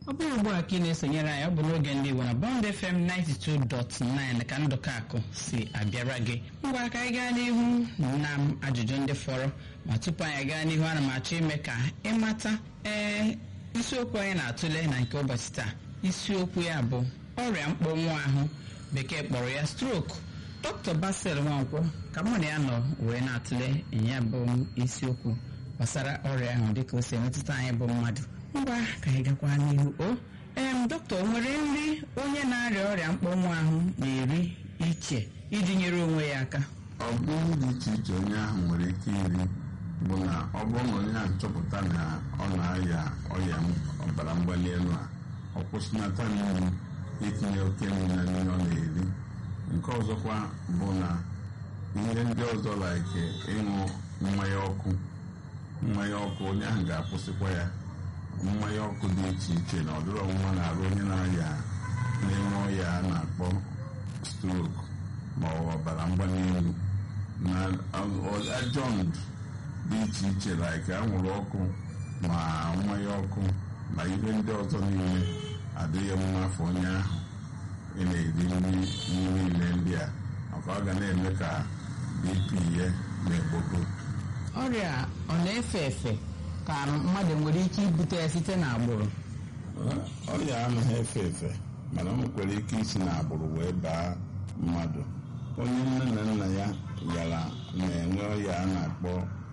ọ bụrụ ugbu a ka ị na-esonyere anyị ọ bụ n'oge ndị Igbo na Bond FM 92.9 ka ndụka akụ si abịara gị ngwa ka anyị gaa n'ihu na ajụjụ ndị fọrọ ma tupu anyị gaa n'ihu ana m achọ ime ka ịmata ee isiokwu anyị na-atụle na nke ụbọchị taa isiokwu ya bụ ọrịa mkpọnwụ ahụ bekee kpọrọ ya stroke Dr. Basil Nwankwọ ka mụ na ya nọ wee na-atụle ya bụ isiokwu gbasara ọrịa ahụ dịka o si emetụta anyị bụ mmadụ ngwa ka anyị gakwa n'ihu o em dọkịta o nwere nri onye na-arịa ọrịa mkpọnwụ ahụ na-eri iche iji nyere onwe ya aka ọ bụrụ dị iche iche onye ahụ nwere ike iri bụ na ọ bụrụ na onye ahụ chọpụta na ọ na-arịa ọrịa ọbara mgbali elu a ọ kwụsịnata n'ihu itinye oke nri na nri ọ na-eri nke ọzọkwa bụ na ihe ndị ọzọ like ịṅụ mmanya ọkụ mmanya ọkụ onye ahụ ga-akwụsịkwa ya mmanya ọkụ dị iche iche na ọdịrị ọnwụnwa na-arụ onye na-arịa na-enwe ọya a na-akpọ strok ma ọ ọbara mgbali elu na ajọ ndụ dị iche iche like anwụrụ ọkụ ma mmanya ọkụ na ihe ndị ọzọ niile adịghị mma afọ onye ahụ ị na-eri nri niile ndị a maka ọ ga na-eme ka bp ya na-egbogo ọrịa ọ na-efe efe ka mmadụ nwere ike ibute ya site n'agbụrụ ọrịa anaghị efe efe mana o nwekwara ike isi n'agbụrụ wee baa mmadụ onye nne na nna ya gara na-enwe ọrịa a na-akpọ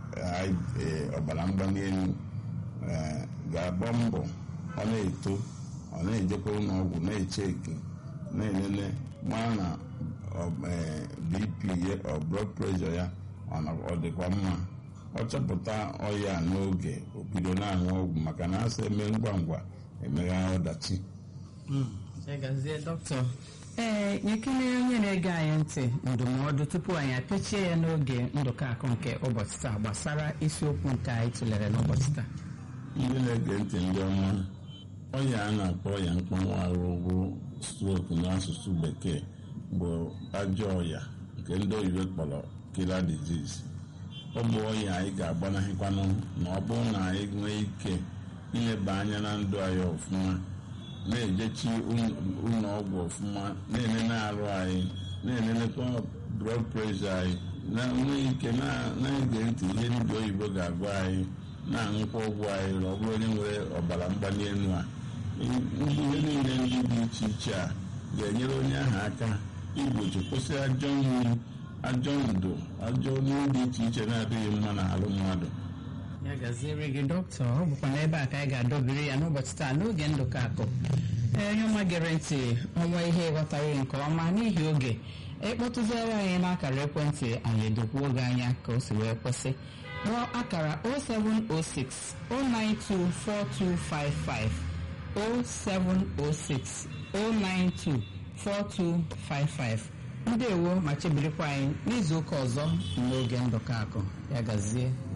ọbara mgbali elu ga-agba mbọ ọ na-eto ọ na-ejekwa ụlọ ọgwụ na-echeki na-elele mara na bp ya ọ blood pressure ya ọ dịkwa mma ọ chọpụta ọya n'oge o bido na-aṅụ ọgwụ maka na asị eme ngwa ngwa emegha ọdachi ee nyekere onye na-ege anyị ntị ndụmọdụ tupu anyị apechie ya n'oge ndụka akụ nke ụbọchị taa gbasara isiokwu nke anyị tụlere n'ụbọchị taa ndị na-ege ntị ndị ọma ọya a na-akpọ ọya mkpọnwụ ahụ bụ strok n'asụsụ bekee bụ ajọ ọya nke ndị oyibo kpọrọ killer disease ọ bụ ọya anyị ga-agbanahịkwanụ na ọ bụrụ na anyị nwee ike ileba anya na ndụ anyị ọfụma na-ejechi ụlọ ọgwụ ọfụma na-enene arụ anyị na-enenekwa blood pressure anyị na-enwe ike na-ege ntị ihe ndị oyibo ga-agwa anyị na-aṅụkwa ọgwụ anyị na ọ bụrụ onye nwere ọbara mgbali elu a ihe niile ndị dị iche iche a ga-enyere onye ahụ aka igbochi kwụsị ajọ nri ajọ ndụ ajọ nri dị iche iche na-adịghị mma n'ahụ mmadụ ya gaziere gị dọkịta ọ bụkwa n'ebe a ka anyị ga-adọbiri ya n'ụbọchị taa n'oge ndụka akụ onye ọma gere ntị ọnwa ihe ịghọtaghị nke ọma n'ihi oge ịkpọtụziere anyị n'akara ekwentị anyị edokwuo oge anya ka o si wee kwesị kpọọ akara 0706 0924255 0706 092 4255 ndewo ma chebirikwa anyị n'izu ụka ọzọ n'oge ndụka akụ ya gazie